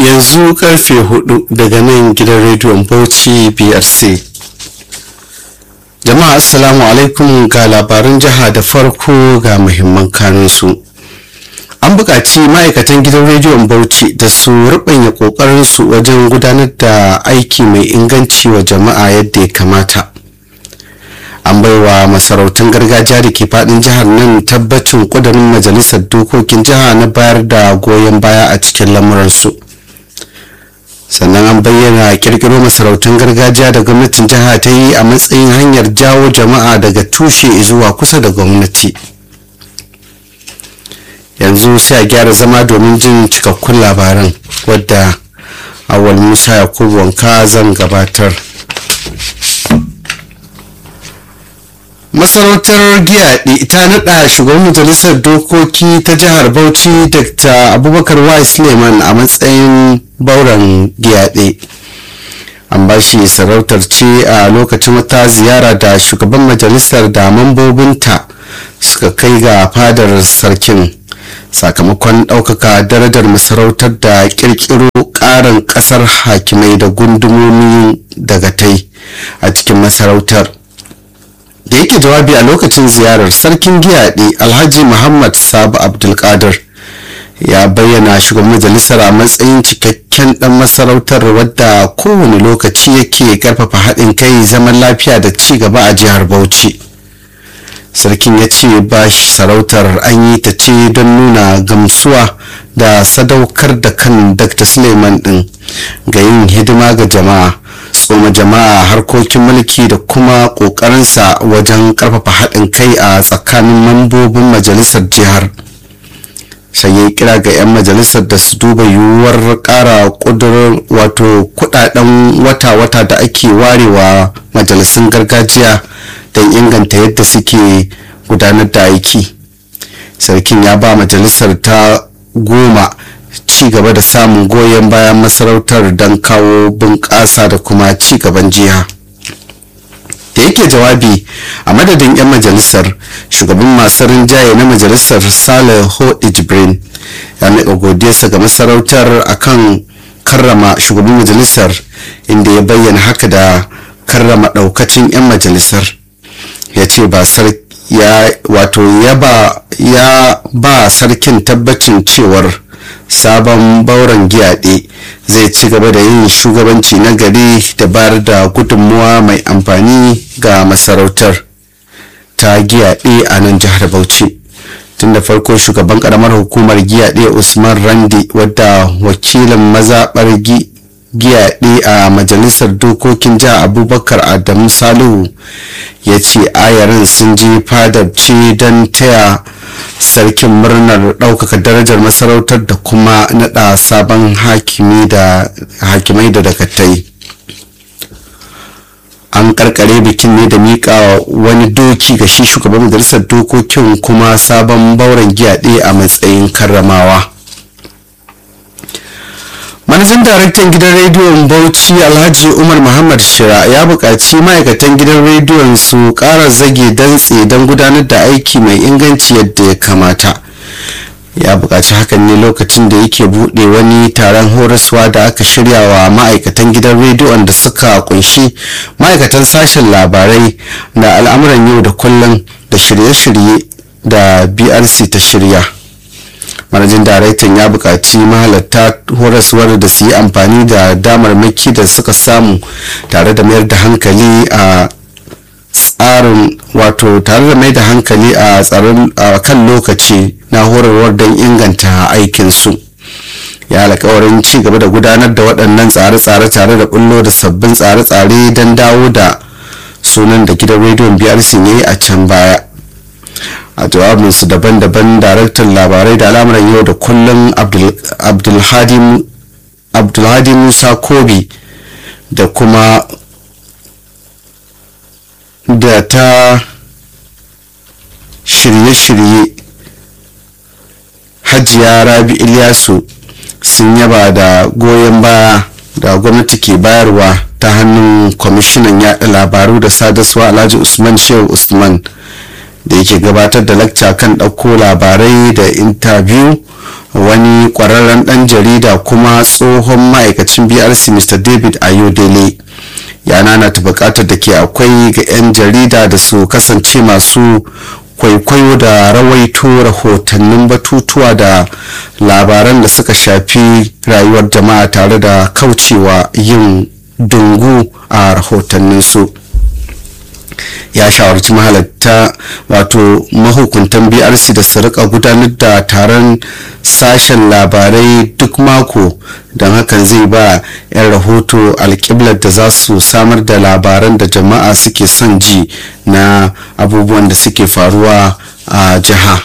yanzu karfe hudu daga nan gidan rediyon bauchi brc jama'a assalamu alaikum ga labaran jiha da farko ga muhimman kanunsu an buƙaci ma'aikatan gidan rediyon bauchi da su rubanya ƙoƙarinsu wajen gudanar da aiki mai inganci wa jama'a yadda ya kamata an baiwa masarautun gargajiya da ke fadin jihar nan tabbacin kudurin majalisar dokokin jiha na bayar da goyon baya a cikin lamuransu sannan an bayyana kirkiro masarautun gargajiya da gwamnatin jiha ta yi a matsayin hanyar jawo jama'a daga tushe zuwa kusa da gwamnati yanzu sai a gyara zama domin jin cikakkun labaran wadda awal musa yakubu wanka zan gabatar masarautar giyaɗi ta naɗa shugaban majalisar dokoki ta jihar bauchi dr abubakar y suleiman a matsayin bauren giyaɗe an ba shi sarautar ce a lokacin wata ziyara da shugaban majalisar da mambobinta suka kai ga fadar sarkin sakamakon ɗaukaka darajar masarautar da ƙirƙiro ƙarin ƙasar hakimai da gundumomi daga tai a cikin masarautar da yake jawabi a lokacin ziyarar sarkin giyaɗe alhaji muhammad sabu abdulkadir ya bayyana shugaban majalisar a matsayin cikakken dan masarautar wadda kowane lokaci yake karfafa haɗin kai zaman lafiya da ci gaba a jihar bauchi sarkin ya ce ba sarautar an yi ta ce don nuna gamsuwa da sadaukar da kan dr suleiman din ga yin hidima ga jama'a tsoma jama'a harkokin mulki da kuma ƙoƙarinsa wajen ƙarfafa haɗin kai a tsakanin mambobin majalisar jihar sai ya kira ga 'yan majalisar da su duba yiwuwar ƙara ƙudurin wato kudaden wata-wata da ake warewa majalisun gargajiya don inganta yadda suke gudanar da aiki sarkin ya ba majalisar ta goma ci gaba da samun goyon bayan masarautar don kawo bunƙasa da kuma ci gaban jiha da yake jawabi a madadin 'yan majalisar shugaban masu rinjaye na majalisar saleh ho jibrin ya miƙa godiyarsa ga masarautar akan karrama shugaban majalisar inda ya bayyana haka da karrama ɗaukacin 'yan majalisar ya ce ba ya wato ya ba sarkin tabbacin cewar sabon bauren giyaɗe zai ci gaba da yin shugabanci na gari da bayar da gudunmuwa mai amfani ga masarautar ta giyaɗe a nan jihar bauchi tun da farko shugaban karamar hukumar giyaɗe usman randi wadda wakilin mazaɓar giyaɗe a majalisar dokokin jiha abubakar adamu salihu ya ce ayarin sun ji fadar ce don taya sarkin murnar ɗaukaka darajar masarautar da kuma naɗa sabon hakimai da dakatai an karkare bikin ne da miƙa wani doki ga shi shugaban majalisar dokokin kuma sabon bauren giyaɗe a matsayin karramawa manajan daraktan gidan rediyon bauchi alhaji umar muhammad shira ya buƙaci ma'aikatan gidan rediyon su ƙara zage dantse don gudanar da aiki mai inganci yadda ya kamata ya buƙaci hakan ne lokacin da yake buɗe wani taron horaswa da aka shirya wa ma'aikatan gidan rediyon da suka kunshi ma'aikatan sashen labarai da al'amuran yau da kullum da shirye-shirye da brc ta shirya manajin daraktan ya buƙaci mahalarta horaswar da su yi amfani da damarmaki da suka samu tare da mayar da hankali a tsarin wato tare da mai da hankali a tsarin kan lokaci na horarwar don inganta aikinsu ya alkawarin ci gaba da gudanar da waɗannan tsare-tsare tare da bullo da sabbin tsare-tsare don dawo da sunan da gidan rediyon brc ne a can baya a jawabinsu daban-daban daraktan labarai da al'amuran yau da kullum abdulhadi musa kobi da kuma da ta shirye-shirye hajiya rabi ilyasu sun yaba da goyon baya da gwamnati ke bayarwa ta hannun kwamishinan yada labaru da sadaswa alhaji usman shehu usman da yake gabatar da lakca kan ɗauko labarai da intabiyu wani kwararren dan jarida kuma tsohon ma'aikacin brc mr david ayodele ya nanata bukatar da ke akwai ga 'yan jarida da su kasance masu kwaikwayo da rawaito rahotannin batutuwa da labaran da suka shafi rayuwar jama'a tare da kaucewa yin dungu a rahotanninsu ya shawarci mahalatta wato mahukuntan brc da su rika gudanar da taron sashen labarai duk mako don hakan zai ba 'yan rahoto alkiblar da za su samar da labaran da jama'a suke son ji na abubuwan da suke faruwa a jiha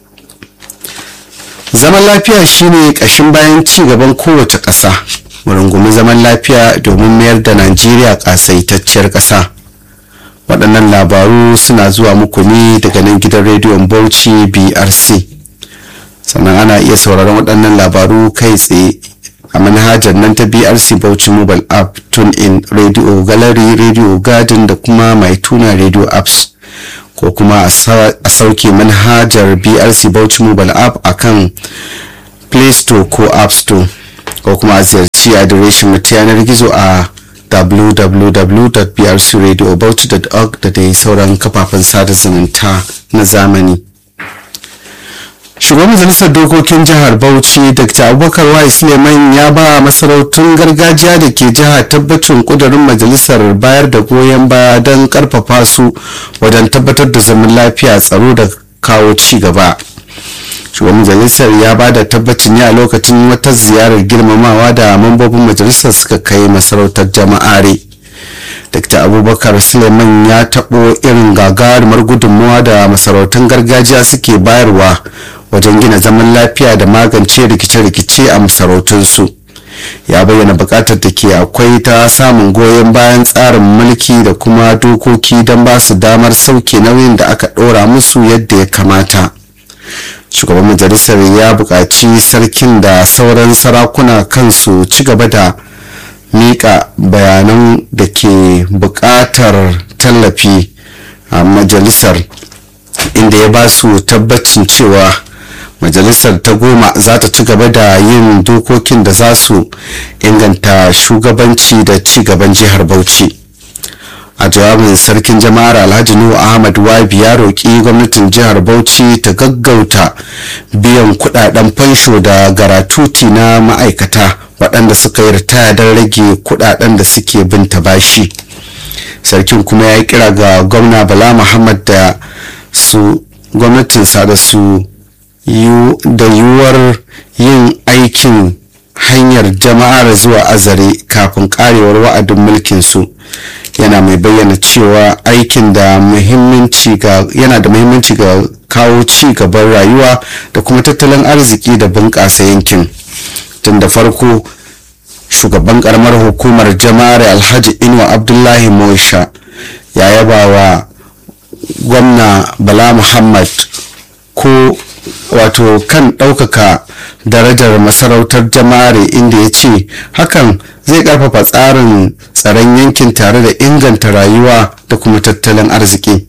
zaman lafiya shine kashin bayan ci gaban kowace ƙasa rungumi zaman lafiya domin mayar da najeriya ƙasaitacciyar ƙasa waɗannan labaru suna zuwa muku ne daga nan gidan rediyon bauchi brc sannan ana iya sauraron waɗannan labaru kai tsaye a manhajar nan ta brc bauchi mobile app tune in radio gallery radio garden da kuma mai tuna radio apps ko kuma a sauke manhajar brc bauchi mobile app akan play store ko app store ko kuma a ziyarci adireshin mu ta yanar gizo a www.brcradiobauchi.org da dai sauran kafafen sada zumunta na zamani shugaban majalisar dokokin jihar bauchi dr abubakar wa suleiman ya ba masarautun gargajiya da ke jihar tabbacin kudurin majalisar bayar da goyon baya don karfafa su wajen tabbatar da zaman lafiya tsaro da kawo ci gaba shugaban majalisar ya ba da tabbacin ne a lokacin wata ziyarar girmamawa da mambobin majalisar suka kai masarautar jama'are dr abubakar suleiman ya taɓo irin gagarumar gudunmawa da masarautun gargajiya suke bayarwa wajen gina zaman lafiya da magance rikice-rikice a masarautunsu ya bayyana bukatar da ke akwai ta samun goyon bayan tsarin mulki da kuma dokoki don ba su damar sauke nauyin da aka ɗora musu yadda ya kamata shugaban majalisar ya buƙaci sarkin da sauran sarakuna kansu ci gaba da miƙa bayanan da ke buƙatar tallafi a majalisar inda ya ba su tabbacin cewa majalisar ta goma za ta ci gaba da yin dokokin da za su inganta shugabanci da ci gaban jihar bauchi a jawabin sarkin jama'ar alhaji nuhu ahmad wabi ya roƙi gwamnatin jihar bauchi ta gaggauta biyan kudaden fansho da garatuti na ma'aikata waɗanda suka yi ritaya don rage kudaden da suke bin ta bashi sarkin kuma ya kira ga gwamna bala muhammad da su gwamnatinsa da su da yiwuwar yin aikin hanyar jama'ar zuwa azare kafin karewar wa'adin mulkinsu yana mai bayyana cewa aikin da muhimmanci ga yana da muhimmanci ga kawo ci gaban rayuwa da kuma tattalin arziki da bunƙasa yankin tun da farko shugaban karamar hukumar jama'ar alhaji inuwa abdullahi moisha ya yaba wa gwamna bala muhammad ko wato kan ɗaukaka darajar masarautar jama'are inda ya ce hakan zai ƙarfafa tsarin tsaron yankin tare da inganta rayuwa da kuma tattalin arziki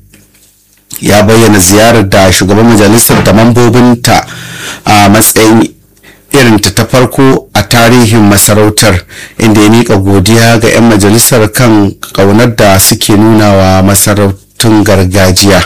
ya bayyana ziyarar da shugaban majalisar da mambobinta a matsayin irinta ta farko a tarihin masarautar inda ya miƙa godiya ga 'yan majalisar kan ƙaunar da suke nuna wa masarautun gargajiya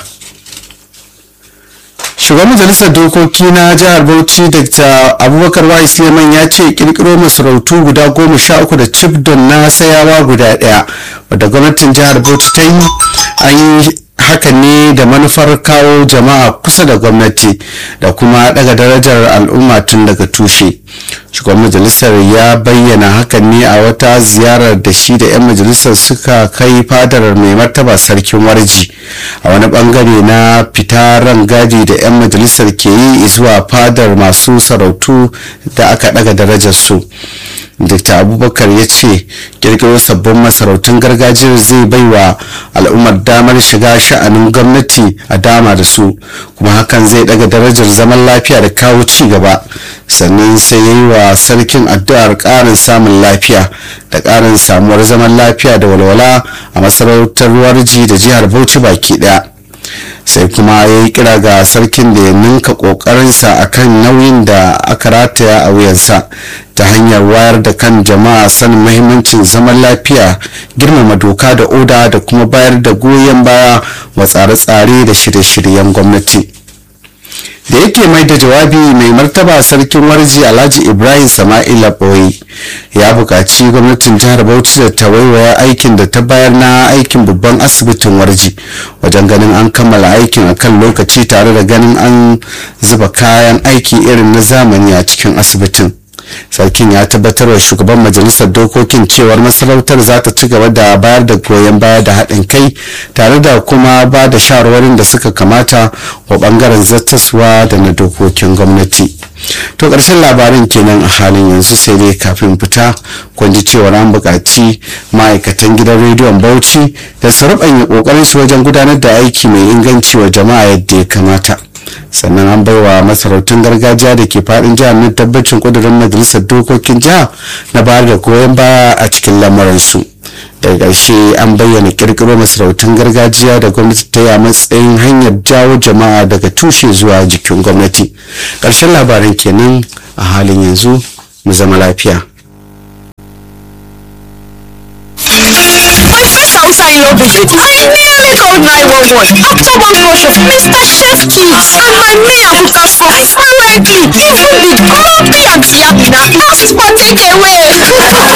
shugaban majalisar dokoki na jihar bauchi dr abubakar wa suleiman ya ce kirkiro masarautu guda goma sha uku da cif don na sayawa guda daya wadda gwamnatin jihar bauchi ta yi an yi hakan ne da manufar kawo jama'a kusa da gwamnati da kuma daga darajar al'umma tun daga tushe shugaban majalisar ya bayyana hakan ne a wata ziyarar da shi da 'yan majalisar suka kai fadar mai martaba sarkin warji a wani bangare na fita gadi da 'yan majalisar ke yi zuwa fadar masu sarautu da aka daga darajar su dr abubakar ya ce kirkiro sabbin masarautun gargajiyar zai baiwa al'ummar damar shiga sha'anin gwamnati a dama da su kuma hakan zai daga darajar zaman lafiya da kawo ci gaba sannan sai ya yi wa sarkin addu'ar ƙarin samun lafiya da ƙarin samuwar zaman lafiya da walwala a masarautar warji da jihar bauchi baki ɗaya sai kuma ya yi kira ga sarkin da ya ninka kokarinsa akan nauyin da aka rataya a wuyansa ta hanyar wayar da kan jama'a sanin mahimmancin zaman lafiya girmama doka da oda da kuma bayar da goyon baya wa tsare-tsare da shirye-shiryen gwamnati da yake mai da jawabi mai martaba sarkin warji alhaji ibrahim sama'ila boye ya buƙaci gwamnatin jihar bauchi da ta waiwaya aikin da ta bayar na aikin babban asibitin warji wajen ganin an kammala aikin akan lokaci tare da ganin an zuba kayan aiki irin na zamani a cikin asibitin sarkin ya tabbatar wa shugaban majalisar dokokin cewar masarautar za ta ci gaba da bayar da goyon baya da haɗin kai tare da kuma ba da shawarwarin da suka kamata wa ɓangaren zattaswa da na dokokin gwamnati to ƙarshen labarin kenan a halin yanzu sai dai kafin fita kun ji cewar an buƙaci ma'aikatan gidan rediyon bauchi da su ruɓanya ƙoƙarin su wajen gudanar da aiki mai inganci wa jama'a yadda ya kamata sannan an baiwa masarautun gargajiya da ke fadin jihar na tabbacin kudurin majalisar dokokin jiha na bayar da goyon baya a cikin lamuransu daga ƙarshe an bayyana kirkiro masarautun gargajiya da gwamnati ta yi a matsayin hanyar jawo jama'a daga tushe zuwa jikin gwamnati ƙarshen labarin kenan a halin yanzu mu zama lafiya Hausa in love visit. I nearly called 911 after one rush of Mr. Chef Kids and my mayor Buka so fluently. Even the grumpy and Fiamina asked for takeaway.